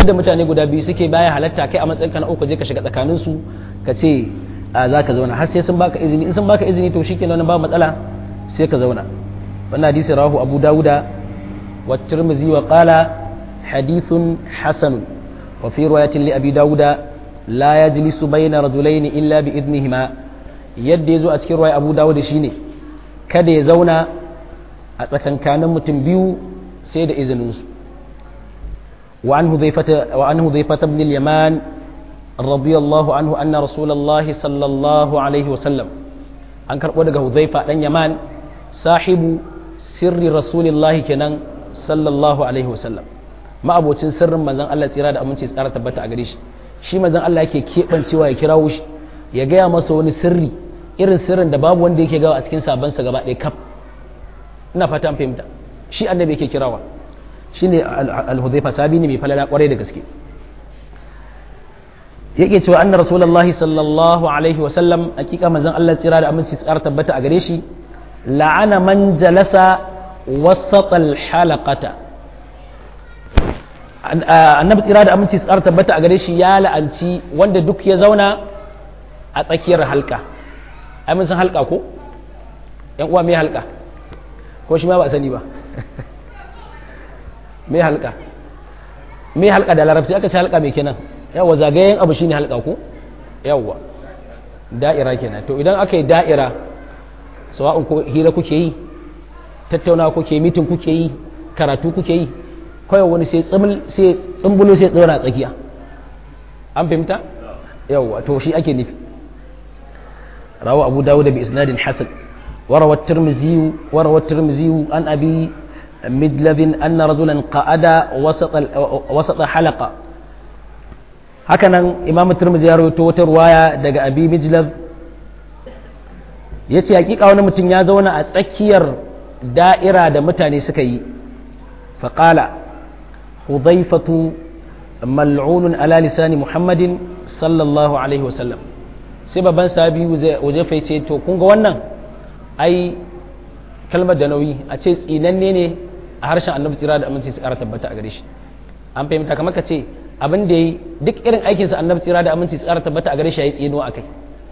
inda mutane guda biyu suke baya halatta kai a matsayin ka na uku je ka shiga tsakanin su ka ce za ka zauna har sai sun baka izini in sun baka izini to shikenan ba matsala sai ka zauna wannan hadisi rahu abu dawuda wa tirmizi wa qala hadithun hasan wa fi riwayatin li abi dawuda la yajlisu bayna rajulaini illa bi idnihima yadda yazo a cikin riwaya abu dawuda shine kada ya zauna a tsakankanin mutum biyu sai da izinin su wa an hudhaifata wa an hudhaifata ibn al-yaman radiyallahu anhu anna rasulullahi sallallahu alaihi wa sallam an karbo daga hudhaifa dan yaman sahibu sirri rasulillahi kenan sallallahu alaihi wasallam ma'abocin sirrin manzon Allah tsira da aminci tsara tabbata a gare shi shi manzon Allah yake keɓancewa ya kirawo shi ya gaya masa wani sirri irin sirrin da babu wanda yake gawa a cikin sabansa gaba ɗaya kaf ina fata an fahimta shi annabi yake kirawa shine al-hudhaifa sabi ne mai falala kwarai da gaske yake cewa anna rasulullahi sallallahu alaihi wasallam hakika manzon Allah tsira da aminci tsara tabbata a gare shi la'ana man jalasa wasatal halaqata annabi tsira da aminci tsara tabbata a gare shi ya la'anci wanda duk ya zauna a tsakiyar halka ai mun san halka ko yan uwa me halka ko shi ma ba sani ba me halka me halka da larabci aka ce halka me kenan yawa zagayen abu shine halka ko yawa da'ira kenan to idan aka yi da'ira sawa'un ko hira kuke yi tattauna kuke mitin kuke yi karatu kuke yi kawai wani sai tsumbulo sai tsora tsakiya an fahimta yawwa to shi ake nufi rawa abu dawud bi isnadin hasan وروى الترمذي وروى الترمذي عن ابي مدلب ان رجلا قعد وسط وسط حلقه هكذا امام الترمذي يروي wata ruwaya daga abi mijlab ya ce hakika wani mutum ya zauna a tsakiyar da'ira da mutane suka yi faƙala hudaifatu mal'unun ala lisani muhammadin sallallahu alaihi wasallam sai babban sabi wajefa ce to kun ga wannan ai kalmar da nauyi a ce tsinanne ne a harshen annabi tsira da aminci su ƙara tabbata a gare shi an fahimta kamar ka ce abin da yi duk irin aikinsa annabi tsira da aminci su ƙara tabbata a gare shi ya yi tsinuwa a kai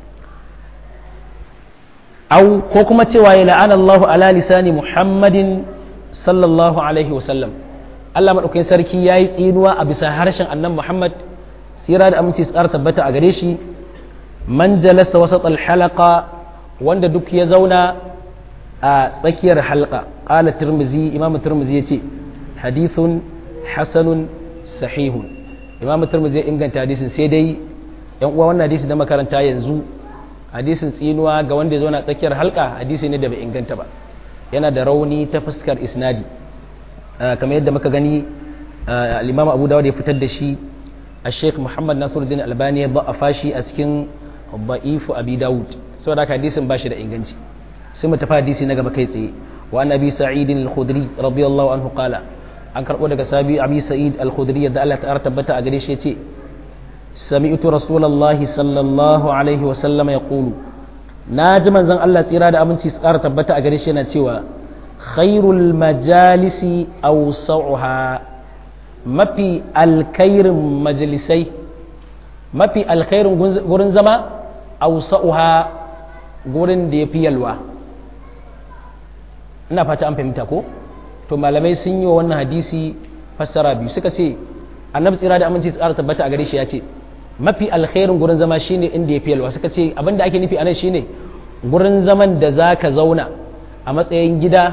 au ko kuma cewa ya la'ana Allahu ala lisani Muhammadin sallallahu alaihi wasallam Allah madaukakin sarki yayi tsinuwa a bisa harshen annan Muhammad tsira da aminci su tabbata a gare shi man jalasa wasat al-halaqa wanda duk ya zauna a tsakiyar halqa qala tirmizi imam tirmizi yace hadithun hasanun sahihun imam tirmizi ya inganta hadisin sai dai yan uwa wannan hadisi da makaranta yanzu hadisin tsinuwa ga wanda ya zauna tsakiyar halka hadisi ne da bai inganta ba yana da rauni ta fuskar isnadi kamar yadda muka gani al-imam abu dawud ya fitar da shi a sheikh muhammad nasiruddin albani ya ba'afa shi a cikin ba'ifu abi dawud saboda haka hadisin ba shi da inganci sai mu tafi hadisi na gaba kai tsaye wa annabi sa'id al-khudri radiyallahu anhu qala an karbo daga sabi abi sa'id al-khudri yadda Allah ta tabbata a gare shi yace سمعت رسول الله صلى الله عليه وسلم يقول ناجي منزن الله tsira da aminci su ƙara tabbata a gare shi yana cewa khairul majalisi awsa'uha mafi alkhairin majalisai mafi alkhairin gurin zama awsa'uha gurin da yafi yalwa ina fata an fahimta ko to malamai sun yi wa wannan hadisi fassara biyu suka ce annabi tsira da aminci su ƙara tabbata a gare shi ya ce mafi alkhairin gurin zama shine inda ya fi yalwa suka ce abin da ake nufi anan shine gurin zaman da za ka zauna a matsayin gida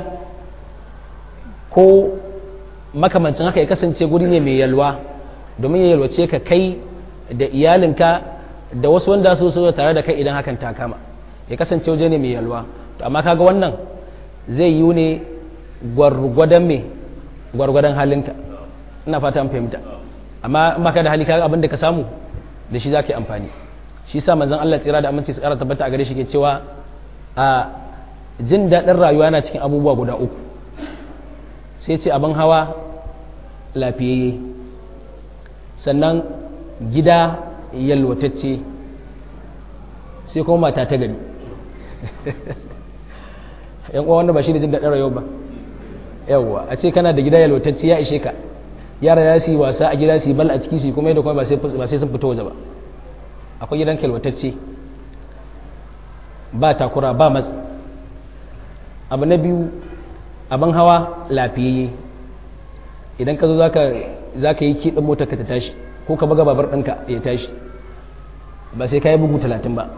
ko makamancin haka ya kasance guri ne mai yalwa domin ya yalwace ka kai da iyalinka da wasu wanda su so tare da kai idan hakan ta kama ya kasance waje ne mai yalwa to amma kaga wannan zai yi ne gwargwadon me gwargwadon halinka ina fata an fahimta amma in baka da hali kaga abin da ka samu da shi zaka yi amfani shi sa manzon Allah tsira da aminci su kara tabbata a gare shi ke cewa a jin daɗin rayuwa na cikin abubuwa guda uku sai ce abin hawa lafiyayye sannan gida yalwatacce sai kuma mata ta gari yan uwa wanda ba shi ne jin daɗin rayuwa ba yawwa a ce kana da gida yalwatacce ya ishe ka yara ya su yi wasa a gida su yi bal a ciki su kuma yadda kuma ba sai sun fito waje ba akwai gidan kalwatacce ba takura ba matsi abu na biyu abin hawa lafiyayye idan ka zo za ka yi kiɗin motar ka ta tashi ko ka buga babar ɗinka ya tashi ba sai ka yi bugu talatin ba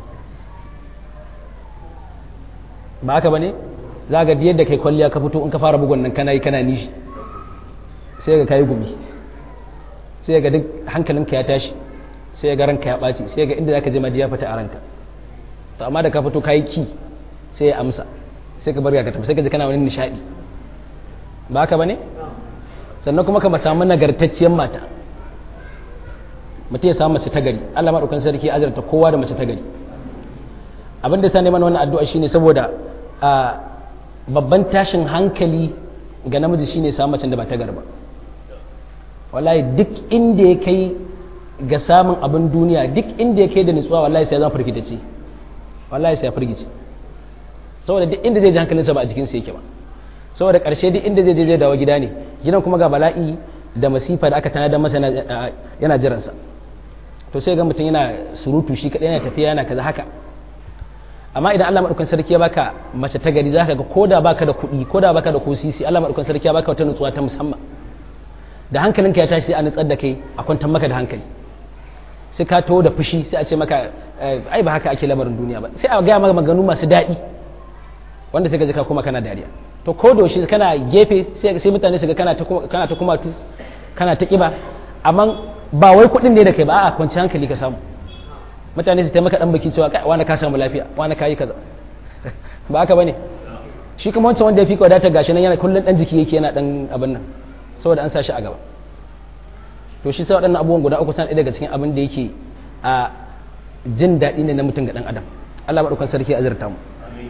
ba haka ba ne za ga yadda kai kwalliya ka fito in ka fara bugun nan kana yi kana nishi sai ga kayi gumi sai ga duk hankalinka ya tashi sai ga ranka ya ɓaci sai ga inda za ka je madiya fita a ranka to amma da ka fito kayi ki sai ya amsa sai ka barga ka tafi sai ka ji kana wani nishaɗi ba haka ba ne sannan kuma ka samu nagartacciyar mata mutum ya samu mace ta gari Allah maɗaukan sarki azarta kowa da mace ta gari abin da sa neman wannan addu'a shine saboda babban tashin hankali ga namiji shine samun macen da ba ta garba wallahi duk inda ya kai ga samun abin duniya duk inda ya kai da nutsuwa wallahi sai zan firgitace wallahi sai ya firgice saboda duk inda zai ji hankalinsa ba a jikinsa yake ba saboda karshe duk inda zai je zai dawo gida ne gidan kuma ga bala'i da masifa da aka tanadar masa yana jiransa to sai ga mutum yana surutu shi kadai yana tafiya yana kaza haka amma idan Allah madaukakin sarki ya baka mace ta gari zaka ga koda baka da kuɗi koda baka da kosisi Allah madaukakin sarki ya baka wata nutsuwa ta musamman da hankalinka ya tashi sai a nutsar da kai a kwantar maka da hankali sai ka taho da fushi sai a ce maka ai ba haka ake lamarin duniya ba sai a gaya maka maganu masu daɗi wanda sai ka ji ka kuma kana dariya to ko da shi kana gefe sai sai mutane su ga kana ta kana ta kuma tu kana ta kiba amma ba wai kuɗin ne da kai ba a kwanci hankali ka samu mutane su taimaka dan baki cewa wani ka samu lafiya wani ka yi kaza ba haka bane shi kuma wancan wanda ya fi wadatar gashi nan yana kullun dan jiki yake yana dan abin nan saboda an sa shi a gaba to shi sai waɗannan abubuwan guda uku san daga cikin abin da yake a jin daɗi ne na mutum ga ɗan adam Allah maɗaukan sarki ya azurta mu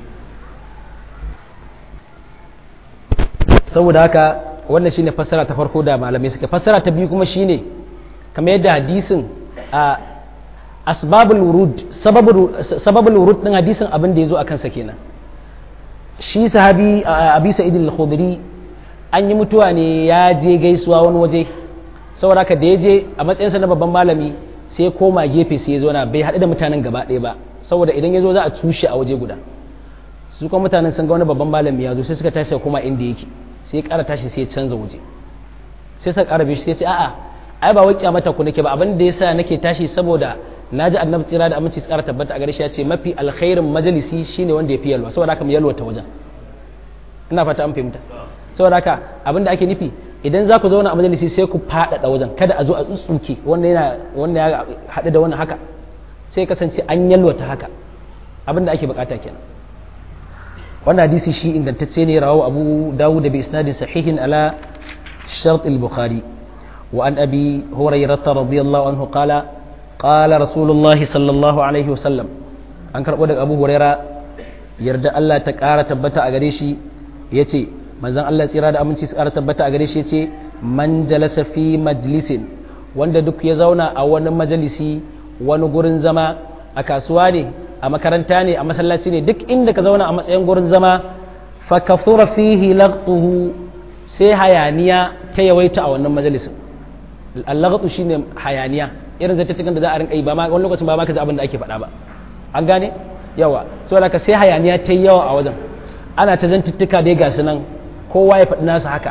saboda haka wannan shine fassara ta farko da malamai suka fassara ta biyu kuma shine kamar yadda hadisin a asbabul wurud sababul wurud din hadisin abin da yazo akan sa kenan shi sahabi abi sa'id al-khudri an yi mutuwa ne ya je gaisuwa wani waje saboda haka da ya je a matsayinsa na babban malami sai koma gefe sai ya zo na bai haɗu da mutanen gaba ɗaya ba saboda idan ya zo za a tushe a waje guda su kuma mutanen sun ga wani babban malami ya zo sai suka tashi koma inda yake sai ya ƙara tashi sai ya canza waje sai suka ƙara bishi sai ya ce a'a ai ba wai kyamata ku nake ba abin da yasa nake tashi saboda naji annabi tsira da aminci tsara tabbata a gare shi ya ce mafi alkhairin majalisi shine wanda ya fi yalwa saboda haka mu yalwa ta wajen ina fata an fahimta saboda haka abin da ake nufi idan za ku zauna a majalisi sai ku faɗaɗa wajen kada a zo a tsuntsuke wanda yana wanda ya haɗu da wannan haka sai kasance an yalwata haka abin da ake bukata kenan wannan hadisi shi ingantacce ne rawahu abu dawud da bi isnadin sahihin ala shart al-bukhari wa an abi hurairah radiyallahu anhu qala qala rasulullahi sallallahu alaihi wasallam an karbo daga abu hurairah yarda Allah ta ƙara tabbata a gare shi yace manzon Allah tsira da aminci tsara tabbata a gare shi ce man jalasa fi majlisin wanda duk ya zauna a wani majalisi wani gurin zama a kasuwa ne a makaranta ne a masallaci ne duk inda ka zauna a matsayin gurin zama fa kafura fihi laqtuhu sai hayaniya ta yawaita a wannan majalisin al-laqtu shine hayaniya irin zata cikin da za a rinka yi ba ma wani lokacin ba ma ka ji abin da ake faɗa ba an gane yawa saboda ka sai hayaniya ta yawa a wajen ana ta zantuttuka dai ga su nan kowa ya faɗi nasa haka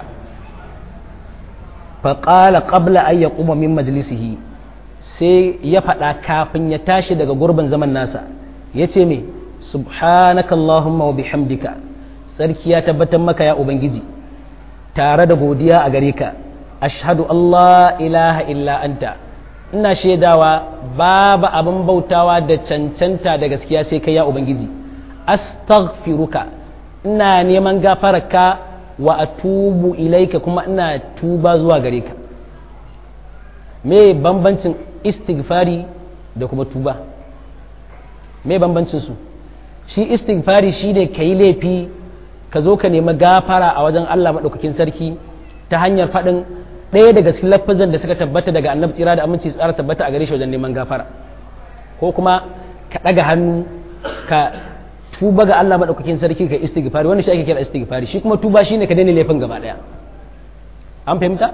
faƙala ƙabla an ya ƙuma min majalisihi sai ya faɗa kafin ya tashi daga gurbin zaman nasa ya ce me subhanaka Allahumma wa bihamdika tsarki ya tabbatar maka ya ubangiji tare da godiya a gare ka ashhadu Allah ilaha illa anta ina shaidawa babu abin bautawa da cancanta da gaskiya sai kai ya ubangiji astaghfiruka ina neman gafararka wa atubu ilaika kuma ina tuba zuwa gare ka me bambancin istighfari da kuma tuba me bambancin su shi istighfari shine ka yi laifi ka zo ka nemi gafara a wajen Allah maɗaukakin sarki ta hanyar faɗin ɗaya daga cikin lafazan da suka tabbata daga annabi tsira da aminci tsara tabbata a gare shi wajen neman gafara ko kuma ka ɗaga hannu ka tuba ga Allah madaukakin sarki ka istighfari wanda shi ake kira istighfari shi kuma tuba shine ka daina laifin gaba daya an fahimta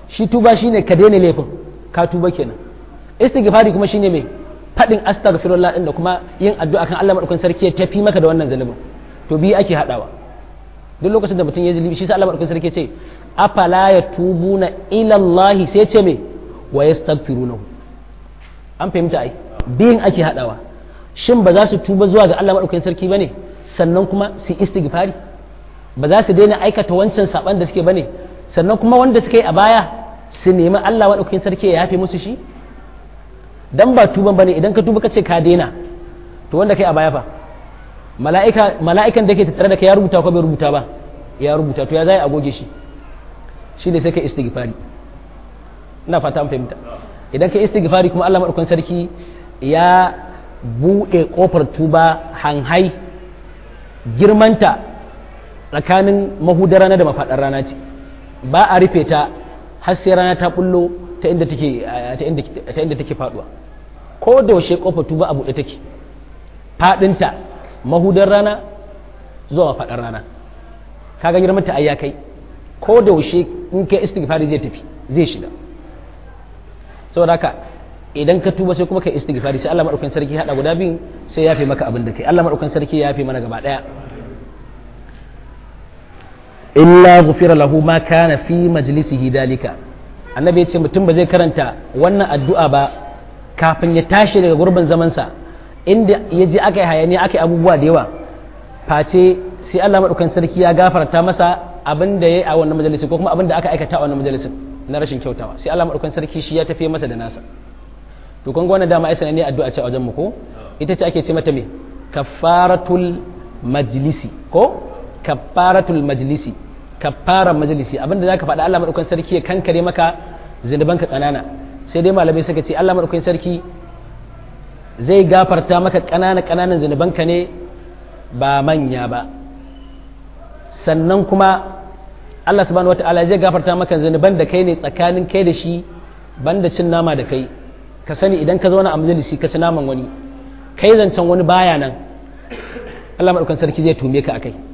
shi tuba shine ka daina laifin ka tuba kenan istighfari kuma shine mai fadin astaghfirullah din da kuma yin addu'a kan Allah madaukakin sarki ya tafi maka da wannan zalubin to biyu ake hadawa duk lokacin da mutum ya zulubi shi sa Allah madaukakin sarki ya ce afala yatubuna ila Allah sai ya ce me wa yastaghfirunahu an fahimta ai biyun ake hadawa shin ba za su tuba zuwa ga Allah madaukakin sarki bane sannan kuma su istighfari ba za su daina aikata wancan saban da suke bane sannan kuma wanda suka yi a baya su nemi Allah madaukakin sarki ya yafe musu shi dan ba tuban bane idan ka tuba ka ce ka daina to wanda kai a baya fa mala'ika mala'ikan da ke tattare da kai ya rubuta ko bai rubuta ba ya rubuta to ya zai a goge shi shi ne sai ka istighfari ina fata an fahimta idan ka istighfari kuma Allah madaukakin sarki ya buɗe ƙofar tuba hanhai girmanta tsakanin mahudar rana da mafaɗar rana ce ba a rufe ta har sai rana ta bullo ta inda take ta inda take faduwa ko da yaushe ƙofar tuba a buɗe take faɗinta mahudar rana zuwa mafaɗar rana kaga girmanta ai ya kai ko da yaushe in kai istighfari zai tafi zai shiga saboda haka idan ka tuba sai kuma kai istighfari sai Allah madaukakin sarki hada guda biyun sai ya fi maka abin da kai Allah madaukakin sarki ya fi mana gaba daya illa ghufira lahu ma kana fi majlisihi dalika annabi ya ce mutum ba zai karanta wannan addu'a ba kafin ya tashi daga gurbin zaman sa inda ya je aka yi hayaniya aka yi abubuwa da yawa face sai Allah madaukakin sarki ya gafarta masa abin da ya yi a wannan majalisin ko kuma abin da aka aikata a wannan majalisin na rashin kyautawa sai Allah madaukakin sarki shi ya tafi masa da nasa to kun ga wannan dama ai sananne addu'a ce a wajen mu ko ita ce ake ce mata me kafaratul majlisi ko kafaratul majlisi kafaran majlisi abinda zaka faɗa Allah madaukakin sarki ya kankare maka zinubanka kanana sai dai malamai suka ce Allah madaukakin sarki zai gafarta maka kanana kananan zinubanka ne ba manya ba sannan kuma Allah subhanahu wataala zai gafarta maka zinuban da kai ne tsakanin kai da shi banda cin nama da kai ka sani idan ka zauna a majalisi ka ci naman wani kai zancen wani baya nan Allah maɗaukan sarki zai tume ka akai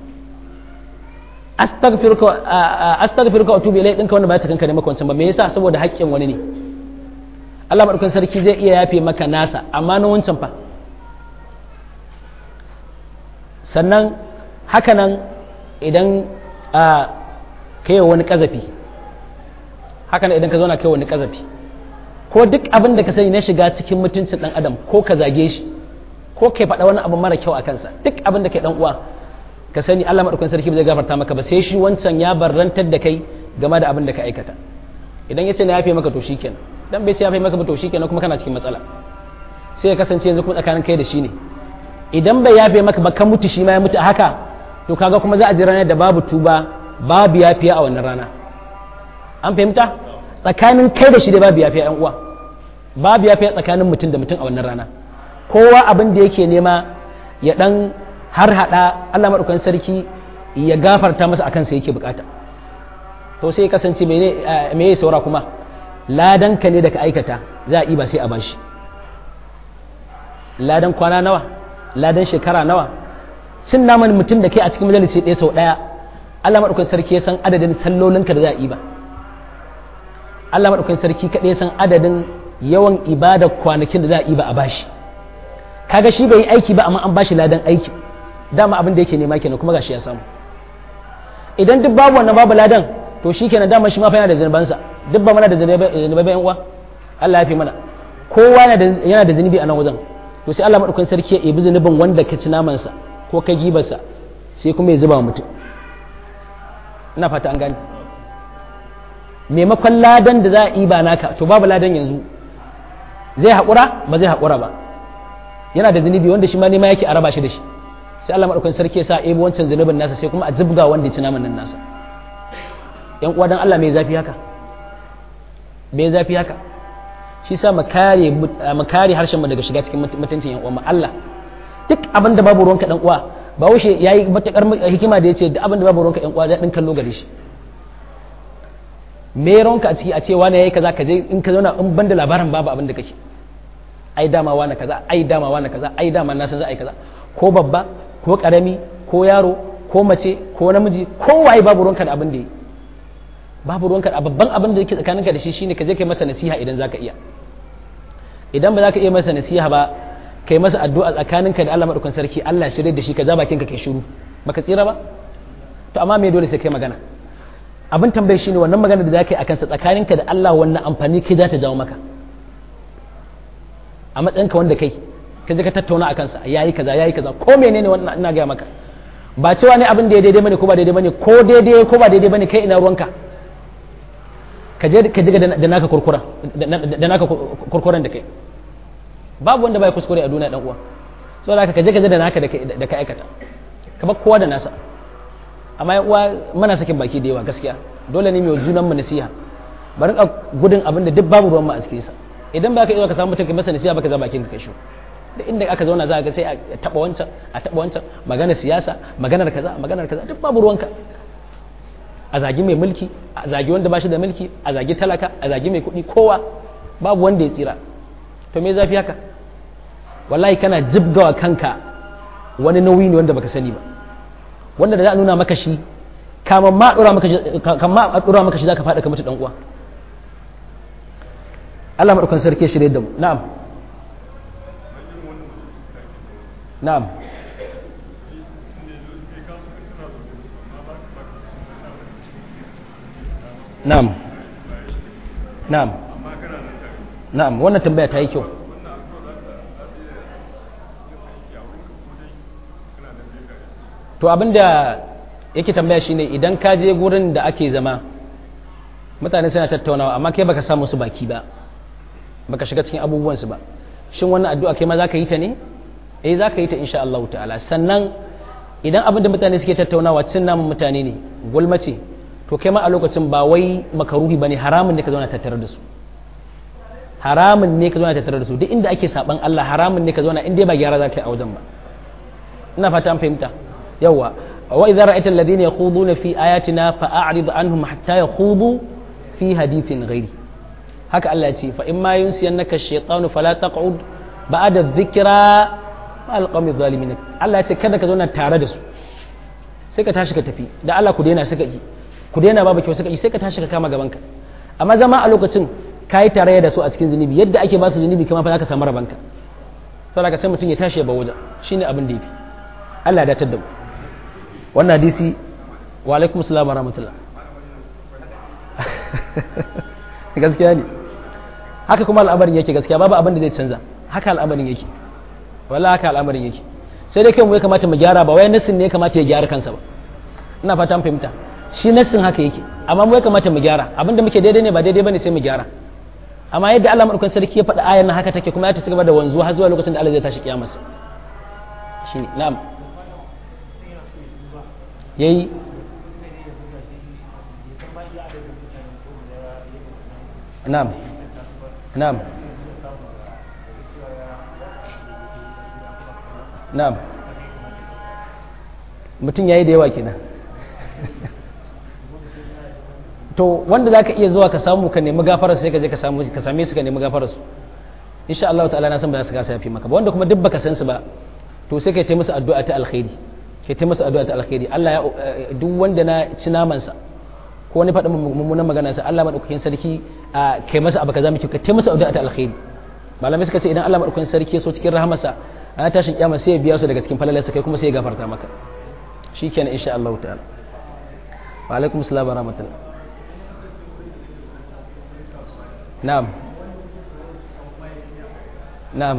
astaghfiruka wa tubu ilai ɗinka wanda ba ta kanka ne maka wancan ba me yasa saboda haƙƙin wani ne Allah maɗaukan sarki zai iya yafe maka nasa amma na wancan fa sannan haka nan idan ka yi wani ƙazafi haka nan idan ka zauna kai wani ƙazafi ko duk abin da ka sani na shiga cikin mutuncin dan adam ko ka zage shi ko kai faɗa wani abu mara kyau a kansa duk abin da kai dan uwa ka sani Allah madaukakin sarki zai gafarta maka ba sai shi wancan ya barrantar da kai game da abin da ka aikata idan ya ce na yafe maka to shikenan dan bai ce yafe maka ba to shikenan kuma kana cikin matsala sai ya kasance yanzu kuma tsakanin kai da shi ne idan bai yafe maka ba ka mutu shi ma ya mutu a haka to kaga kuma za a ji ranar da babu tuba babu yafiya a wannan rana an fahimta tsakanin kai da shi da babu yafiya yan uwa babu yafiya tsakanin mutum da mutum a wannan rana kowa abin da yake nema ya dan har hada Allah madaukakin sarki ya gafarta masa akan sa yake bukata to sai ya kasance me me ya saura kuma ladan ka ne da ka aikata za a yi ba sai a bashi ladan kwana nawa ladan shekara nawa cin naman mutum da kai a cikin majalisi ɗaya sau ɗaya Allah madaukakin sarki ya san adadin sallolinka da za a yi ba Allah maɗaukakin sarki kaɗai san adadin yawan ibada kwanakin da za a yi ba a bashi kaga shi bai yi aiki ba amma an bashi ladan aiki dama abin da yake nema kenan kuma gashi ya samu idan duk babu wannan babu ladan to shi kenan dama shi ma fa yana da zunubansa duk ba mana da zunubai yan uwa Allah ya fi mana kowa yana da zunubi a nan wajen to sai Allah maɗaukakin sarki ya ibi zunubin wanda ka ci namansa ko ka gibarsa sai kuma ya zuba wa mutum ina fata an gane maimakon ladan da za a yi ba naka to babu ladan yanzu zai haƙura ba zai haƙura ba yana da zunubi wanda shi ma nema yake a raba shi da shi sai Allah madaukakin sarki ya sa ebo wancan zunubin nasa sai kuma a jibga wanda ya ci naman nan nasa yan uwa dan Allah mai zafi haka mai zafi haka shi sa mu kare mu kare harshen mu daga shiga cikin mutuncin yan uwa mu Allah duk abin da babu ruwanka dan uwa ba wuce yayi matakar hikima da yace duk abin da babu ruwanka yan uwa daɗin kallo gare shi me ronka a ciki a ce wani yayi kaza ka je in ka zauna in banda labarin babu abin da kake ai dama wani kaza ai dama wani kaza ai dama na san za a yi kaza ko babba ko karami ko yaro ko mace ko namiji ko waye babu ronka da abin da yi babu ruwanka a babban abin da yake tsakaninka da shi shine ka je kai masa nasiha idan zaka iya idan ba za ka iya masa nasiha ba kai masa addu'a tsakaninka da Allah madaukakin sarki Allah shirye da shi ka ja bakinka kai shiru baka tsira ba to amma me dole sai kai magana abin tambayi shine wannan magana da zaka yi akan sa tsakaninka da Allah wannan amfani kai za ta jawo maka a matsayinka wanda kai ka je ka tattauna akan sa yayi kaza yayi kaza ko menene wannan ina ga maka ba cewa ne abin da ya daidai bane ko ba daidai bane ko daidai ko ba daidai bane kai ina ruwanka ka je ka jiga da naka kurkuran da naka kurkuran da kai babu wanda bai kuskure a duniya dan uwa saboda haka ka je ka je da naka da ka aikata ka bar kowa da nasa amma yan uwa muna sakin baki da yawa gaskiya dole ne mai junan mu nasiha bari ka gudun abin da duk babu ruwan mu a cikin sa idan ba ka iya ka samu mutum ka masa nasiha baka za bakin ka kai shi da inda aka zauna za ga sai a taba wancan a taba wancan maganar siyasa maganar kaza maganar kaza duk babu ruwanka a zagi mai mulki a zagi wanda ba shi da mulki a zagi talaka a zagi mai kuɗi kowa babu wanda ya tsira to me zafi haka wallahi kana jibgawa kanka wani nauyi ne wanda baka sani ba wanda da za a nuna maka shi kamar ma dora maka kamar a dora maka shi zaka faɗa ka mutu dan uwa Allah madaukan sarki shirye da mu na'am na'am na'am na'am na'am wannan tambaya ta yi kyau to abinda yake tambaya shine idan ka je gurin da ake zama mutane suna tattaunawa amma kai baka samu su baki ba baka shiga cikin abubuwansu ba shin wannan addu'a kai ma za ka yi ta ne eh za ka yi ta insha Allah ta'ala sannan idan abin da mutane suke tattaunawa cin namun mutane ne gulma ce to kai ma a lokacin ba wai makaruhi bane haramun ne ka zauna tattare da su haramun ne ka zauna tattare da su duk inda ake saban Allah haramun ne ka zauna in dai ba gyara za ka yi a wajen ba ina fata an fahimta yawa wa idza ra'aita alladhina yakhuduna fi ayatina fa'rid anhum hatta yakhudu fi hadithin ghairi haka Allah ya ce fa imma yunsiyannaka ash-shaytanu fala taq'ud ba'da dhikra alqami zalimin Allah ya ce kada ka zauna tare da su sai ka tashi ka tafi da Allah ku daina suka yi ku daina babu kyau suka yi sai ka tashi ka kama gaban ka amma zama a lokacin kai tarayya da su a cikin zunubi yadda ake ba su zunubi kuma fa zaka samu rabanka saboda sai mutum ya tashi ya ba wajen shine abin da yafi Allah ya datar da mu wannan hadisi wa alaikum assalam wa rahmatullah gaskiya ne haka kuma al'amarin yake gaskiya babu abin da zai canza haka al'amarin yake wallahi haka al'amarin yake sai dai kai mu ya kamata mu gyara ba wai nassin ne ya kamata ya gyara kansa ba ina fata an fahimta shi nassin haka yake amma mu ya kamata mu gyara abinda muke daidai ne ba daidai bane sai mu gyara amma yadda Allah madaukakin sarki ya faɗa ayan nan haka take kuma ya ta cigaba da wanzuwa har zuwa lokacin da Allah zai tashi kiyamarsa shi na'am yayi na'am na'am na'am mutum yayi da yawa kenan to wanda zaka iya zuwa ka samu ka nemi gafarar sai ka je ka samu ka same su ka nemi gafarar su insha Allah ta'ala na san ba za su gasa yafi maka ba wanda kuma duk baka san su ba to sai kai ta musu addu'a ta alkhairi kai ta musu addu'a ta alkhairi Allah ya duk wanda na ci naman sa ko wani faɗin mummunan magana sa Allah madaukakin sarki kai masa abu kaza miki ka ta musu addu'a ta alkhairi malamai suka ce idan Allah madaukakin sarki ya so cikin rahamarsa ana tashin kiyama sai ya biya su daga cikin falalarsa kai kuma sai ya gafarta maka shikenan insha Allah ta'ala wa alaikum assalam wa rahmatullah na'am na'am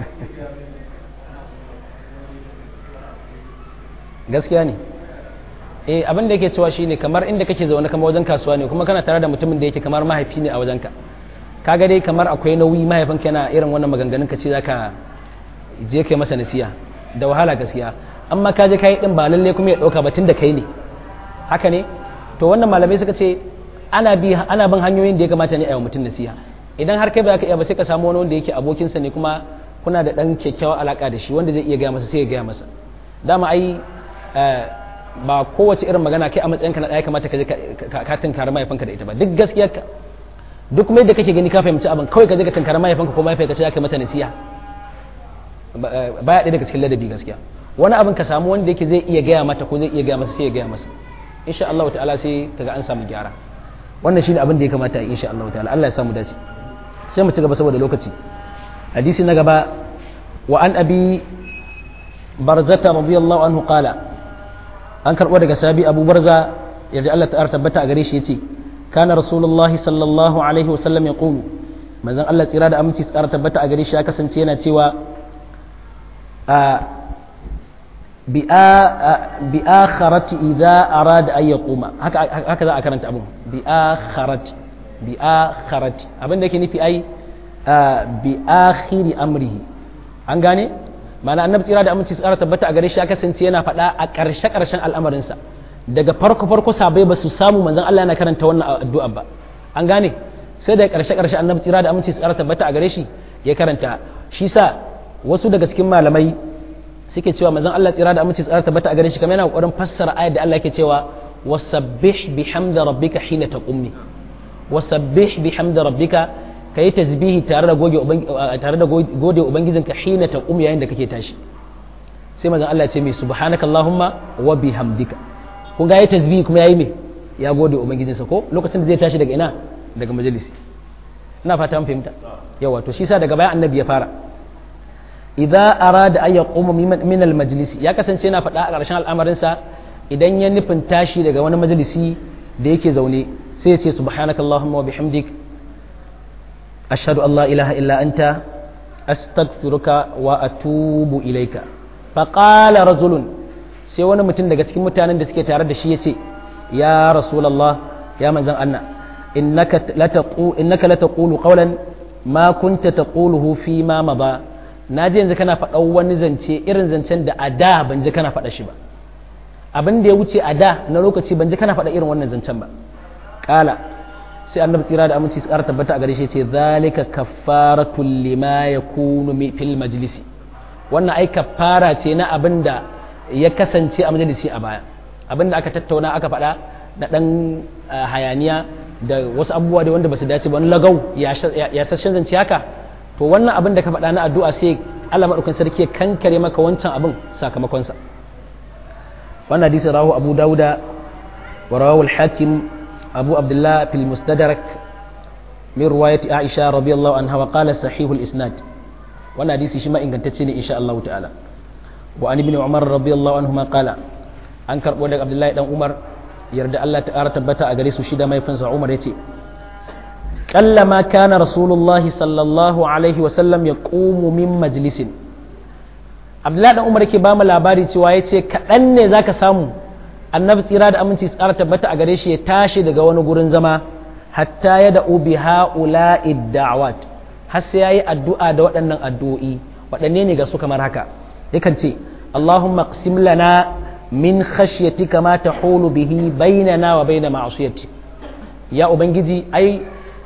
gaskiya ne eh abin da yake cewa shine kamar inda kake zaune kamar wajen kasuwa ne kuma kana tare da mutumin da yake kamar mahaifi ne a wajenka kaga dai kamar akwai nauyi mahaifinka yana irin wannan maganganun ka ce zaka je kai masa nasiya da wahala gaskiya amma ka je kai din ba lalle kuma ya dauka batun da kai ne haka ne to wannan malamai suka ce ana bi ana bin hanyoyin da ya kamata ne a yi mutum nasiha idan har kai ba ka iya ba sai ka samu wani wanda yake abokinsa ne kuma kuna da dan kyakkyawar alaka da shi wanda zai iya gaya masa sai ya gaya masa dama ai ba kowace irin magana kai a matsayinka na ɗaya kamata ka je ka tunkari mahaifinka da ita ba duk gaskiyarka duk kuma yadda kake gani ka fahimci abin kawai ka je ka tunkari mahaifinka ko mahaifinka ce ka mata nasiha baya ɗaya daga cikin ladabi gaskiya wani abin ka samu wanda yake zai iya gaya mata ko zai iya gaya masa sai ya gaya masa insha Allah ta'ala sai kaga an samu gyara wannan shine abin da ya kamata insha Allah ta'ala Allah ya samu dace sai mu ci gaba saboda lokaci hadisi na gaba wa an abi barzata radiyallahu anhu qala an karbo daga sabi abu barza yadda Allah ta'ala tabbata a gare shi yace kana rasulullahi sallallahu alaihi wasallam yaqulu manzon Allah tsira da aminci tsara tabbata a gare shi ya kasance yana cewa bi'akharati idza arada an yaquma haka haka za a karanta abun bi'akharati bi'akharati abin da yake nufi ai bi akhiri amrihi an gane ma'ana annabi tsira da aminci tsara tabbata a gare shi ya kasance yana faɗa a ƙarshe ƙarshen al'amarinsa daga farko farko sabai ba su samu manzon Allah yana karanta wannan addu'a ba an gane sai da ƙarshe ƙarshe annabi tsira da aminci tsara tabbata a gare shi ya karanta shi sa wasu daga cikin malamai suke cewa manzon Allah tsira da aminci tsara tabbata a gare shi kamar yana kokarin fassara ayat da Allah yake cewa wasabbih bihamdi rabbika hina taqumni wasabbih bihamdi rabbika kai tasbihi tare da goge tare da gode ubangijinka hina taqum yayin da kake tashi sai manzon Allah ya ce mai subhanaka allahumma wa bihamdika kun ga yayi tasbihi kuma yayi me ya gode ubangijinsa ko lokacin da zai tashi daga ina daga majalisi ina fata an fahimta yawa to shi sa daga baya annabi ya fara idza arada an yaquma min al majlisi ya kasance yana faɗa a ƙarshen al'amarinsa idan ya nufin tashi daga wani majalisi da yake zaune sai ya ce subhanaka allahumma wa bihamdik ashhadu an la ilaha illa anta astaghfiruka wa atubu ilaika fa qala rajulun sai wani mutum daga cikin mutanen da suke tare da shi yace ya rasulullah ya manzon Allah innaka lataqu innaka lataqulu qawlan ma kunta taquluhu fi ma maba naji yanzu kana faɗa wani zance irin zancen da a da ban ji kana faɗa shi ba abin da ya wuce a da na lokaci ban ji kana faɗa irin wannan zancen ba kala sai annabi tsira da aminci tsara tabbata a gare shi ce zalika kaffaratul lima yakunu fil majlisi wannan ai kaffara ce na abin da ya kasance a majalisi a baya abin da aka tattauna aka faɗa na ɗan hayaniya da wasu abubuwa da wanda ba su dace ba wani lagau ya sashen zance haka to wannan abin da ka faɗa na addu'a sai Allah maɗaukan sarki ya kankare maka wancan abin sakamakonsa wannan hadisi rahu abu dauda wa rawahu al-hakim abu abdullah fil mustadrak min riwayati aisha radiyallahu anha wa qala sahihul isnad wannan hadisi shi ma ingantacce ne insha Allah ta'ala wa an ibn umar radiyallahu anhu ma qala an karbo daga abdullahi dan umar yarda Allah ta ƙara tabbata a gare su shida mai fansa umar yace kallama kana rasulullahi sallallahu alaihi wa sallam yaqumu min majlisin abdullahi dan umar yake ba mu labari cewa yace kaɗan ne zaka samu annabi tsira da aminci tsara tabbata a gare shi ya tashi daga wani gurin zama hatta ya da'u bi ha'ula'i da'awat har sai yayi addu'a da waɗannan addu'o'i waɗanne ne ga su kamar haka yakan ce Allahumma qsim lana min khashyatika ma tahulu bihi bainana wa baina ma'siyati ya ubangiji ai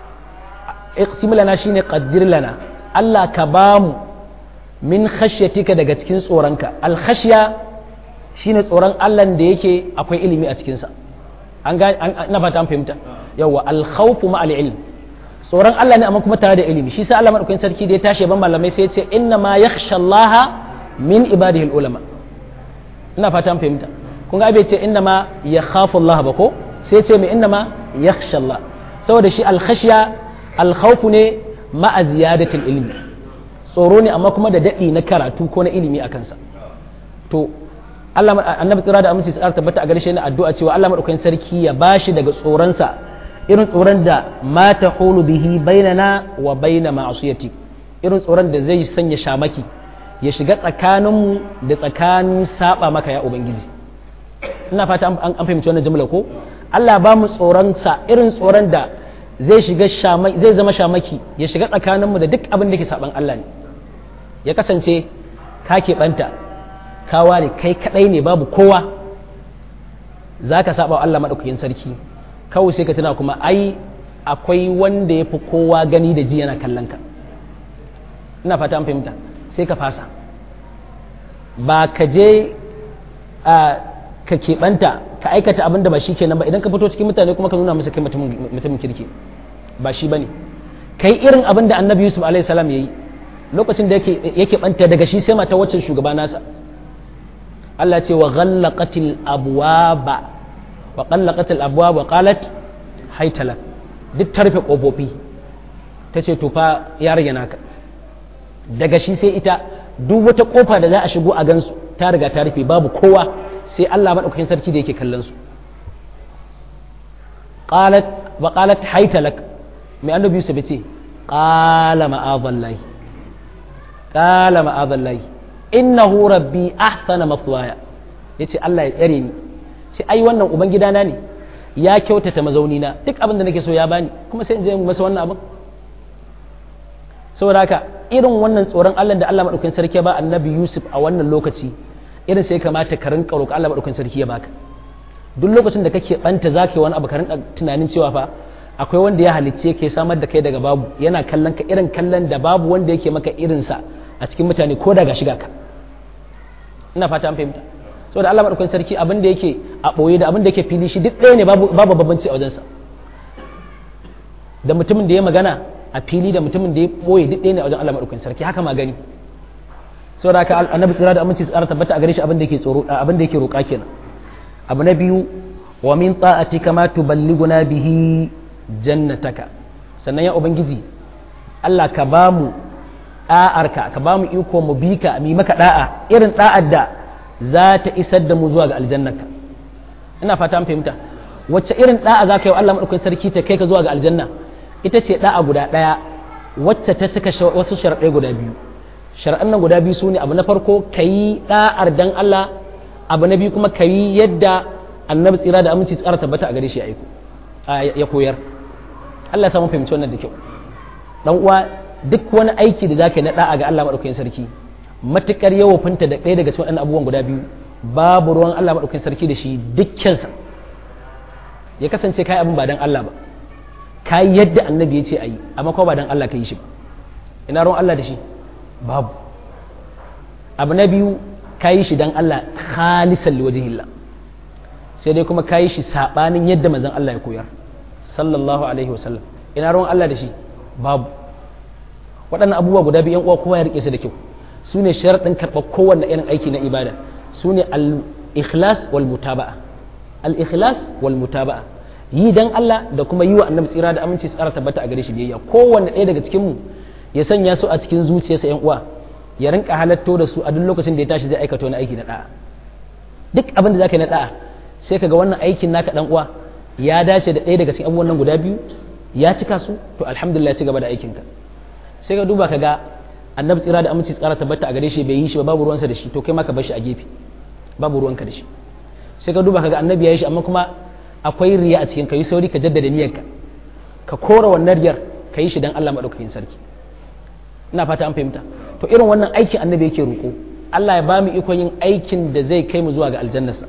iqsim lana shine qaddir lana Allah ka bamu min khashyatika daga cikin tsoronka al khashya shine tsoron Allah da yake akwai ilimi a cikinsa an ga ina fata an fahimta yawa al-khawfu ma al-ilm tsoron Allah ne amma kuma tare da ilimi shi sa Allah madaukakin sarki da ya tashi ban malamai sai ya ce inna ma yakhsha Allah min ibadihi al-ulama ina fata an fahimta kun ga bai ce inna ma yakhafu Allah ba ko sai ya ce mai inna ma yakhsha Allah saboda shi al-khashya al-khawfu ne ma ziyadatil ilmi tsoro ne amma kuma da dadi na karatu ko na ilimi a kansa to Allah annabi tsira da aminci tsara tabbata a garshe na addu'a cewa Allah madaukakin sarki ya bashi daga tsoronsa irin tsoron da ma tahulu bihi bainana wa baina ma'asiyati irin tsoron da zai sanya shamaki ya shiga tsakaninmu da tsakanin saba maka ya ubangiji ina fata an fahimci wannan jumla ko Allah ba mu tsoron sa irin tsoron da zai shiga shamaki zai zama shamaki ya shiga tsakaninmu da duk abin da ke saban Allah ne ya kasance ka keɓanta ka ware kai kadai ne babu kowa za ka saba wa Allah maɗaukakin sarki kawai sai ka tuna kuma ai akwai wanda ya fi kowa gani da ji yana kallon ka ina fata an fahimta sai ka fasa ba ka je a ka keɓanta ka aikata abin da ba shi kenan ba idan ka fito cikin mutane kuma ka nuna musu kai mutumin kirki ba shi ba ne kai irin abin da annabi yusuf alaihi salam ya yi lokacin da yake ɓanta daga shi sai mata waccan shugaba nasa Allah ce wa ghallaqatil abwaba wa ghallaqatil abwaba wa qalat haitala duk ta rufe ƙofofi ta ce to fa ya rage naka daga shi sai ita duk wata ƙofa da za a shigo a gansu ta riga ta rufe babu kowa sai Allah maɗaukakin sarki da yake kallon su qalat wa qalat haitalak mai annabi Yusuf ce qala ma'adallahi qala ma'adallahi innahu rabbi ahsana mathwaya yace Allah ya tsare ni sai ai wannan uban gidana ne ya kyautata mazauni na duk abin da nake so ya bani kuma sai in je masa wannan abin saboda haka irin wannan tsoron Allah da Allah madaukakin sarki ya ba annabi Yusuf a wannan lokaci irin sai kamata ka rinka roƙa Allah madaukakin sarki ya baka duk lokacin da kake banta zaka yi wani abu ka rinka tunanin cewa fa akwai wanda ya halicce ke samar da kai daga babu yana kallon ka irin kallon da babu wanda yake maka irinsa a cikin mutane ko daga shiga ka ina fata an fahimta saboda Allah madaukakin sarki abin da yake a boye da abin da yake fili shi duk ɗaya ne babu babu babbanci a wajensa da mutumin da ya magana a fili da mutumin da ya boye duk ɗaya ne a wajen Allah madaukakin sarki haka magani saboda haka annabi tsira da aminci tsara tabbata a gare shi abin da yake tsoro abin da yake roƙa kenan abu na biyu wa min ta'atika ma tuballighuna bihi jannataka sannan ya ubangiji Allah ka ba mu da'arka ka ba mu iko mu bi ka mi maka da'a irin da'ar da za ta isar da mu zuwa ga aljannaka ina fata an fahimta wacce irin da'a za ka yi wa Allah madaukakin sarki ta kai ka zuwa ga aljanna ita ce da'a guda daya wacce ta cika wasu sharaɗai guda biyu sharaɗan nan guda biyu su ne abu na farko ka yi da'ar dan Allah abu na biyu kuma ka yi yadda annabi tsira da aminci tsara tabbata a gare shi ya aiko ya koyar Allah ya samu fahimci wannan da kyau dan uwa duk wani aiki da zaka yi na da'a ga Allah madaukakin sarki matukar yawofinta da ɗaya daga cikin waɗannan abubuwan guda biyu babu ruwan Allah madaukakin sarki da shi dukkansa ya kasance kai abin ba dan Allah ba kai yadda annabi ya ce ayi amma ko ba dan Allah ka yi shi ba ina ruwan Allah da shi babu abu na biyu ka yi shi dan Allah khalisan liwajhillah sai dai kuma ka yi shi sabanin yadda manzon Allah ya koyar sallallahu alaihi wasallam ina ruwan Allah da shi babu waɗannan abubuwa guda biyu uwa kowa ya rike su da kyau su ne sharaɗin karɓar kowanne irin aiki na ibada su ne al-ikhlas wal mutaba'a al-ikhlas wal mutaba'a yi dan Allah da kuma yi wa annabi tsira da aminci tsara tabbata a gare shi biyayya kowanne ɗaya daga cikin mu ya sanya su a cikin zuciyarsa yan uwa ya rinka halatto da su a duk lokacin da ya tashi zai aikata wani aiki na da'a duk abin da zaka yi na da'a sai kaga wannan aikin naka dan uwa ya dace da ɗaya daga cikin abubuwan nan guda biyu ya cika su to alhamdulillah ci gaba da aikinka sai ka duba kaga annabi tsira da aminci tsara tabbata a gare shi bai yi shi ba babu ruwansa da shi to kai ma ka bar shi a gefe babu ruwanka da shi sai ka duba kaga annabi ya yi shi amma kuma akwai riya a cikin ka yi sauri ka jaddada niyyarka ka kora wannan riyar ka yi shi dan Allah madaukakin sarki ina fata an fahimta to irin wannan aikin annabi yake roƙo Allah ya ba mu ikon yin aikin da zai kai mu zuwa ga aljannarsa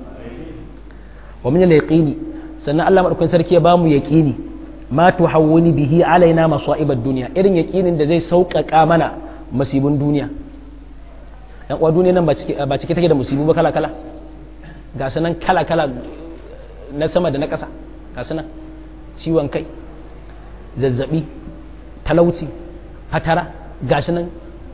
wa min al-yaqini sannan Allah madaukakin sarki ya ba mu yaqini ma tuhawwini bihi alaina masa'ibad dunya irin yaqinin da zai sauƙaƙa mana masibin duniya yan uwa duniya nan ba cike take da musibu ba kala kala ga sanan kala kala na sama da na ƙasa ga sanan ciwon kai zazzabi talauci fatara ga nan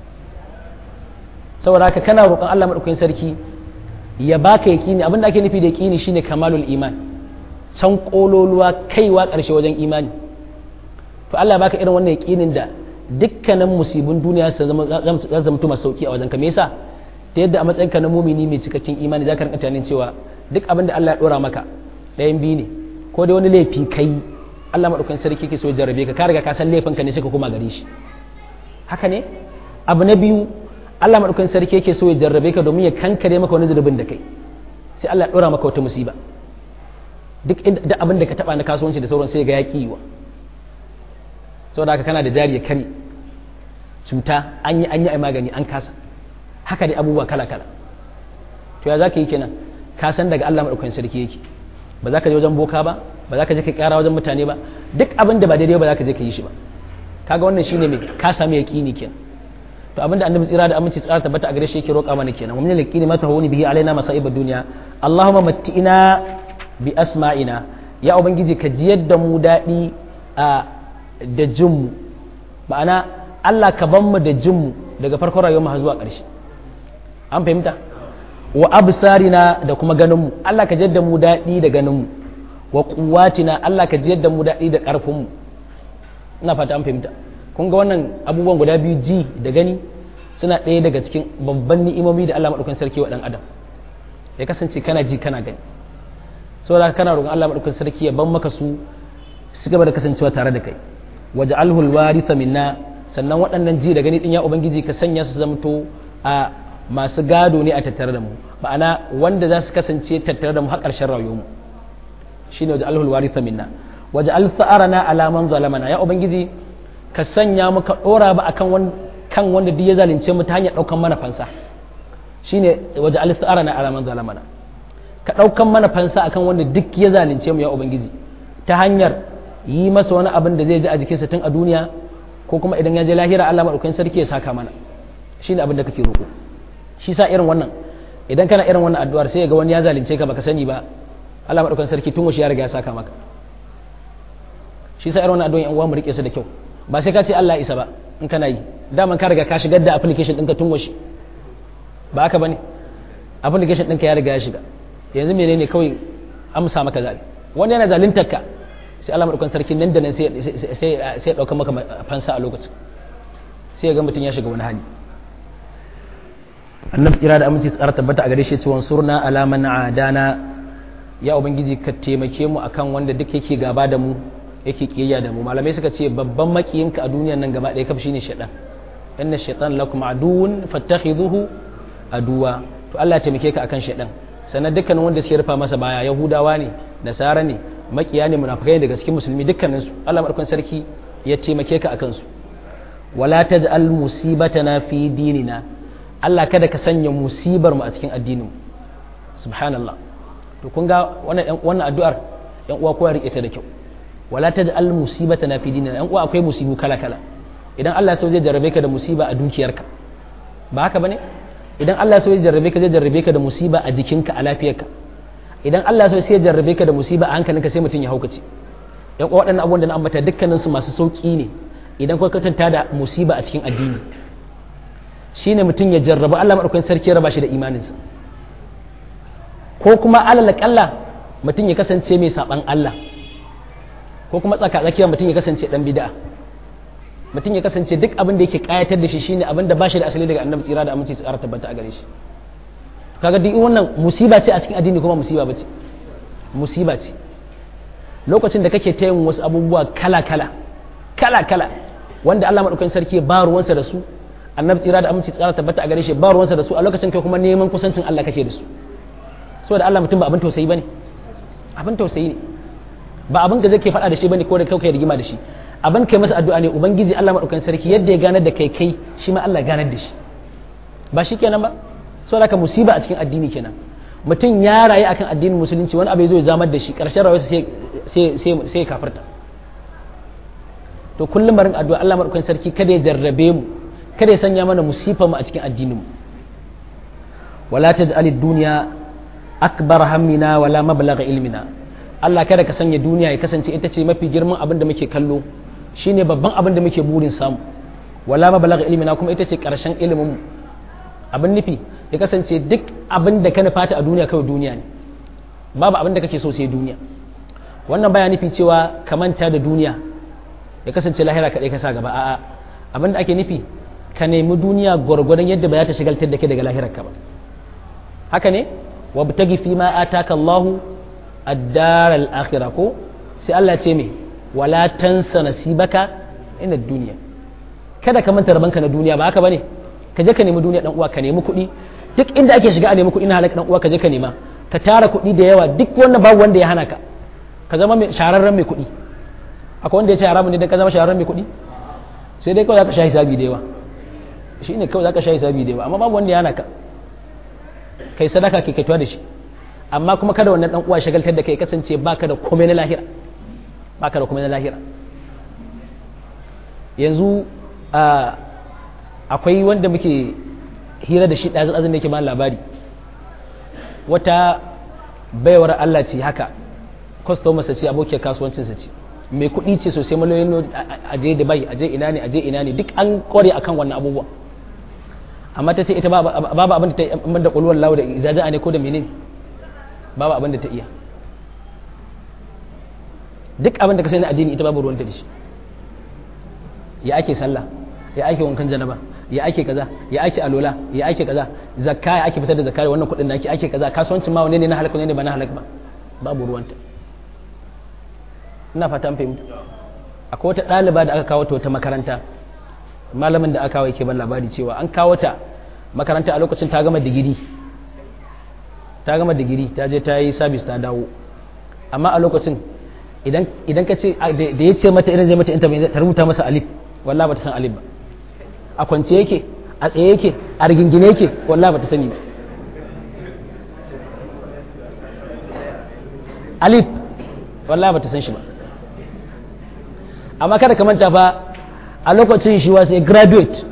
saboda haka kana roƙon Allah madaukakin sarki ya baka yaqini abinda ake nufi da yaqini shine kamalul iman can kololuwa kaiwa ƙarshe wajen imani to Allah ya baka irin wannan yaqinin da dukkanin musibin duniya su zama zama masu sauki a wajen ka me yasa ta yadda a matsayinka na mumini mai cikakken imani zaka rinka tunanin cewa duk abin da Allah ya dora maka ɗayan biyu ne ko dai wani laifi kai Allah madaukakin sarki ke so ya jarrabe ka ka riga ka san laifin ka ne sai ka koma gare shi haka ne abu na biyu Allah madaukakin sarki yake so ya jarrabe ka domin ya kankare maka wani zurbin da kai sai Allah ya dora maka wata musiba duk da abin da ka taba na kasuwanci da sauran sai ga ya kiwa saboda haka kana da jari ya kare cuta an yi an yi a magani an kasa haka dai abubuwa kala kala to ya zaka yi kenan ka san daga Allah madaukakin sarki yake ba za ka je wajen boka ba ba za ka je ka kara wajen mutane ba duk abin da ba daidai ba za ka je ka yi shi ba kaga wannan shine mai ka sami yaqini kenan to abinda annabi tsira da aminci tsara tabbata a gare shi yake roƙa mana kenan wa min yaqini ma tahawuni bihi alaina masa'ibad dunya allahumma matti'ina bi asma'ina ya ubangiji ka jiyar da mu daɗi a da jinmu ma'ana Allah ka ban mu da jinmu daga farkon rayuwar mu zuwa ƙarshe an fahimta wa absarina da kuma ganinmu Allah ka jadda mu daɗi da ganinmu wa quwwatina Allah ka jiyar da mu daɗi da ƙarfin mu ina fata an fahimta kun ga wannan abubuwan guda biyu ji da gani suna ɗaya daga cikin babban ni'imomi da Allah madaukakin sarki wa dan adam ya kasance kana ji kana gani saboda kana roƙon Allah madaukakin sarki ya ban maka su su gaba da kasancewa tare da kai waj'alhu alwaritha minna sannan waɗannan ji da gani din ya ubangiji ka sanya su zamto a masu gado ne a tattare da mu ma'ana wanda za su kasance tattare da mu har ƙarshen rayuwar mu shine waj'alhu alwaritha minna waj'al tha'arana ala man zalamana ya ubangiji ka sanya mu ka dora ba akan kan wanda duk ya zalunce mu ta hanyar daukan mana fansa shine waj'al tha'arana ala man zalamana ka daukan mana fansa akan wanda duk ya zalunce mu ya ubangiji ta hanyar yi masa wani abin da zai ji a jikinsa tun a duniya ko kuma idan ya je lahira Allah maɗaukakin sarki ya saka mana shi ne abin da kake roƙo shi sa irin wannan idan kana irin wannan addu'ar sai ga wani ya zalunce ka baka sani ba Allah maɗaukakin sarki tun ya riga ya saka maka shi sa irin wannan addu'ar yan uwa mu rike su da kyau ba sai ka ce Allah isa ba in kana yi daman ka riga ka shigar da application ɗinka tun washe ba haka bane application ɗinka ya riga ya shiga yanzu menene kawai amsa maka zalim wani yana zaluntar ka sai Allah madaukan sarki nan da nan sai sai ya dauka maka fansa a lokacin sai ya ga mutum ya shiga wani hali annabi tsira da aminci tsara tabbata a gare shi cewa surna alaman adana ya ubangiji ka taimake mu akan wanda duk yake gaba da mu yake kiyayya da mu malamai suka ce babban makiyinka a duniyar nan gaba ɗaya kafa shine shaitan inna shaitan lakum aduwwun fattakhidhuhu aduwa to Allah ya taimake ka akan shaitan sannan dukkanin wanda suke rufa masa baya yahudawa ne nasara ne makiya ne munafikai daga cikin musulmi dukkanin su Allah madaukakin sarki ya taimake ka akan su wala taj'al musibatana fi dinina Allah kada ka sanya musibar mu a cikin addinin mu subhanallah to kun ga wannan wannan addu'ar yan uwa kowa rike ta da kyau wala taj'al musibatana fi dinina yan uwa akwai musibu kala kala idan Allah ya so zai jarrabe ka da musiba a dukiyarka ba haka bane idan Allah ya so zai jarrabe ka zai jarrabe ka da musiba a jikinka a lafiyarka idan Allah so sai ya jarrabe ka da musiba a hankalinka sai mutum ya haukace yan uwa waɗannan abubuwan da na ambata dukkanin su masu sauki ne idan ka katanta da musiba a cikin addini shine mutum ya jarrabu Allah madaukakin sarki ya raba shi da imaninsa ko kuma alal kalla mutum ya kasance mai saban Allah ko kuma tsaka tsakiyar mutum ya kasance dan bid'a mutum ya kasance duk abin da yake kayatar da shi shine abin da ba shi da asali daga annabi tsira da aminci tsara tabbata a gare shi kaga duk wannan musiba ce a cikin addini kuma musiba bace musiba ce lokacin da kake ta yin wasu abubuwa kala kala kala kala wanda Allah madaukakin sarki ba ruwansa da su annabi tsira da aminci tsara tabbata a gare shi ba ruwansa da su a lokacin kai kuma neman kusancin Allah kake da su saboda Allah mutum ba abin tausayi bane abin tausayi ne ba abin da zai ke faɗa da shi bane ko da kai kai rigima da shi abin kai masa addu'a ne ubangiji Allah madaukakin sarki yadda ya ganar da kai kai shi ma Allah ganar da shi ba shi kenan ba saboda haka musiba a cikin addini kenan mutum ya rayu akan addinin musulunci wani abu ya zo ya zamar da shi ƙarshen rayuwarsa sai sai kafirta to kullum barin addu'a Allah madaukakin sarki kada ya jarrabe mu kada ya sanya mana musifa mu a cikin addinin mu wala taj'alid dunya akbar hammina wala mablagha ilmina Allah kada ka sanya duniya ya kasance ita ce mafi girman abin da muke kallo shine babban abin da muke burin samu wala mablagha ilmina kuma ita ce karshen ilimin mu abin nufi ya kasance duk abin da ka nufata a duniya kawai duniya ne babu abin da kake so sai duniya wannan baya nufi cewa ka manta da duniya ya kasance lahira kaɗai ka sa gaba a'a abin da ake nufi ka nemi duniya gwargwadon yadda ba za ta shigaltar da ke daga lahirar ka ba haka ne wa bitagi fi ma ataka Allah ad-dar al-akhirah ko sai Allah ce me wala tansa nasibaka ina duniya kada ka manta rabanka na duniya ba haka bane ka je ka nemi duniya dan uwa ka nemi kuɗi duk inda ake shiga a nemi kuɗi na halaka dan uwa ka je ka nema ka tara kuɗi da yawa duk wannan babu wanda ya hana ka ka zama mai shararren mai kuɗi akwai wanda ya ce haramun ne dan ka zama shararren mai kuɗi sai dai kawai zaka sha hisabi da yawa shine kawai zaka sha hisabi da yawa amma babu wanda ya hana ka kai sadaka kai kaituwa da shi amma kuma kada wannan dan uwa shagaltar da kai kasance baka da komai na lahira baka da komai na lahira yanzu akwai wanda muke hira da shi ɗazin azin da yake ba labari wata baiwar Allah ce haka kwastomarsa ce abokiyar kasuwancinsa ce mai kuɗi ce sosai miliyoyin a je Dubai a je ina ne a je ina ne duk an kware akan wannan abubuwa amma ta ce ita babu abin da ta yi da ƙulwar lawa da izaja ne ko da menene babu abin da ta iya duk abin da ka sani addini ita babu ruwanta da shi ya ake sallah ya ake wankan janaba ya ake kaza ya ake alola ya ake kaza zakka ya ake fitar da zakka wannan kuɗin da ake ake kaza kasuwancin ma wanne ne na halaka ne ba na halaka ba babu ruwanta ina fata an fahimta akwai wata ɗaliba da aka kawo ta wata makaranta malamin da aka kawo yake ban labari cewa an kawo ta makaranta a lokacin ta gama digiri ta gama digiri ta je ta yi sabis ta dawo amma a lokacin idan ka ce da ya ce mata idan zai mata interview ta rubuta masa alif wallahi ba ta san alif ba a kwance yake a tsaye yake a rigingine yake wallahi ba ta sani ba alif wallahi ba ta san shi ba amma kada ka manta fa a lokacin shi wasu a graduate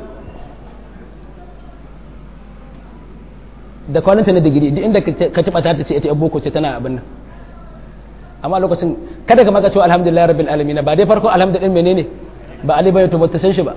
da kwaninta na digiri duk inda ka taɓa ta ce ita boko ce tana abin nan amma lokacin kada ka maka cewa alhamdulillah rabbil alamin ba dai farko alhamdulillah menene ba ali bai to ba ta san shi ba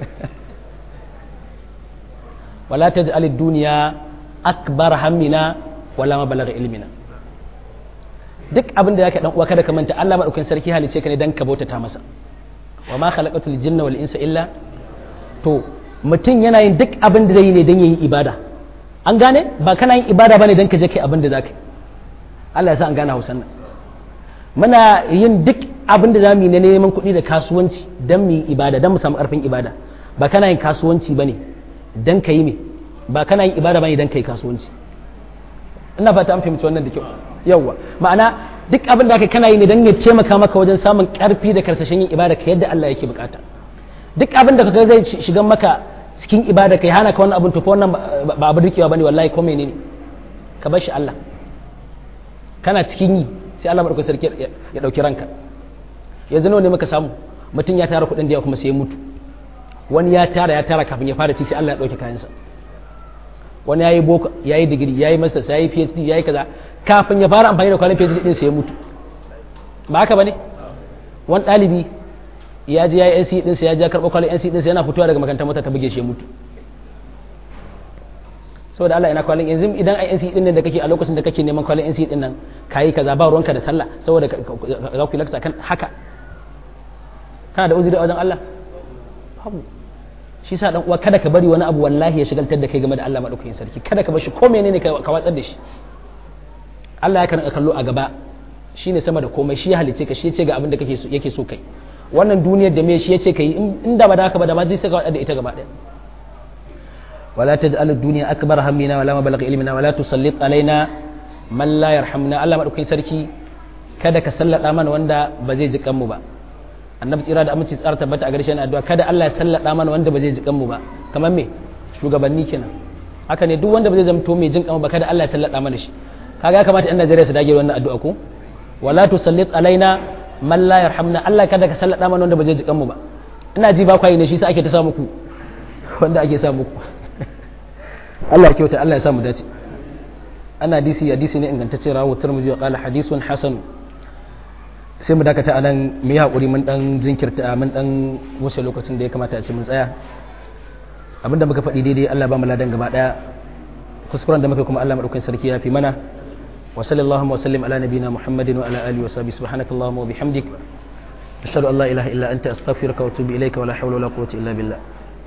wala taj'al ad-dunya akbar hammina wala mabalagha ilmina duk abin da yake dan uwa kada ka manta Allah madaukakin sarki halice ka ne dan ka bautata masa wa ma khalaqatul jinna wal insa illa to mutum yana yin duk abin da zai yi ne dan yayi ibada an gane ba kana yin ibada bane dan ka je kai abin da zaka Allah ya sa an gane Hausan nan muna yin duk abin da zamu yi na neman kuɗi da kasuwanci dan mu yi ibada dan mu samu ƙarfin ibada ba kana yin kasuwanci bane dan ka yi me ba kana yin ibada bane dan ka yi kasuwanci ina fata an fahimci wannan da kyau yawwa ma'ana duk abin da kana yi ne dan ya taimaka maka wajen samun ƙarfi da karsashin yin ibada ka yadda Allah yake bukata duk abin da kaga zai shiga maka cikin ibada kai hana ka wannan abin to wannan ba abin rikewa bane wallahi ko menene ka bar shi Allah kana cikin yi sai Allah madaukakin sarki ya dauki ranka yanzu nawa ne muka samu mutum ya tara kuɗin da yawa kuma sai ya mutu wani ya tara ya tara kafin ya fara ci sai Allah ya dauki kayansa wani yayi boko yayi digiri yayi masters yayi PhD yayi kaza kafin ya fara amfani da kwalin PhD din sai ya mutu ba haka bane wani ɗalibi ya je yayi NC din sai ya je karɓo kwalin NC din sai yana fitowa daga makarantar mota ta buge shi ya mutu saboda Allah ina kwalin yanzu idan ai NC din nan da kake a lokacin da kake neman kwalin NC din nan kayi kaza ba ruwanka da sallah saboda za ku laksa kan haka kana da uzuri a wajen Allah babu shi sa dan uwa kada ka bari wani abu wallahi ya shigaltar da kai game da Allah madaukakin sarki kada ka bar shi ko menene ka watsar da shi Allah ya kan kallo a gaba shine sama da komai shi ya halice ka shi ya ce ga abin da kake so yake so kai wannan duniyar da me shi ya ce kai inda ba da haka ba da ma zai saka wadda ita gaba daya ولا تجعل الدنيا أكبر همنا ولا مبلغ علمنا ولا تسلط علينا من لا يرحمنا الله مدaukakin sarki kada ka sallada mana wanda ba zai ji kanmu ba annabi tsira da aminci tsara tabbata a garshen addu'a kada Allah ya sallada mana wanda ba zai ji kanmu ba kamar me shugabanni kenan haka ne duk wanda ba zai zamto mai jin kanmu ba kada Allah ya sallada mana shi kaga ya kamata ɗan Najeriya su dage wannan addu'a ko wala tusallit alaina man la yarhamna Allah kada ka sallada mana wanda ba zai ji kanmu ba ina ji ba kwai ne shi sa ake ta sa muku wanda ake sa muku Allah ya kyauta Allah ya samu dace ana hadisi hadisi ne ingantacce rawu turmuzi wa qala hadisun hasan sai mu dakata a nan mu yi hakuri mun dan jinkirta mun dan wuce lokacin da ya kamata a ce mun tsaya abinda muka faɗi daidai Allah ba mu ladan gaba daya kuskuren da muka kuma Allah madaukakin sarki ya fi mana wa sallallahu wa sallim ala nabina muhammadin wa ala alihi wa sahbihi subhanakallahumma wa bihamdik ashhadu an la ilaha illa anta astaghfiruka wa atubu ilayka wa la hawla wa la quwwata illa billah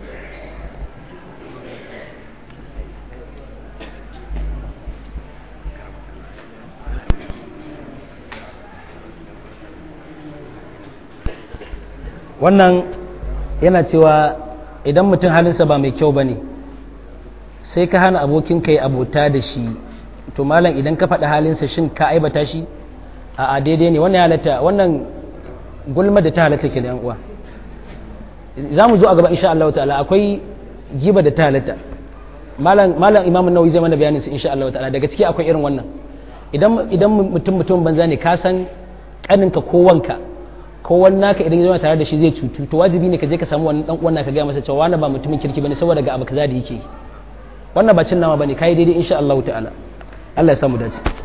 wannan yana cewa idan mutum halinsa ba mai kyau ba ne sai ka hana abokin ka yi abota da shi to malam idan ka faɗi halinsa shin ka aibata shi a daidai ne wannan halatta wannan gulma da ta halatta ke da uwa za mu zo a gaba insha Allah ta'ala akwai giba da ta halatta malam malam imamun nawawi zai mana bayanin su insha Allah ta'ala daga ciki akwai irin wannan idan idan mutum mutum banza ne ka san kaninka ko wanka ko wani naka idan zama tare da shi zai cutu to wajibi ne ka je ka samu wannan dan uwan naka ga masa cewa wani ba mutumin kirki bane saboda ga abu kaza da yake wannan ba cin nama bane kai daidai insha Allah ta'ala Allah ya samu dace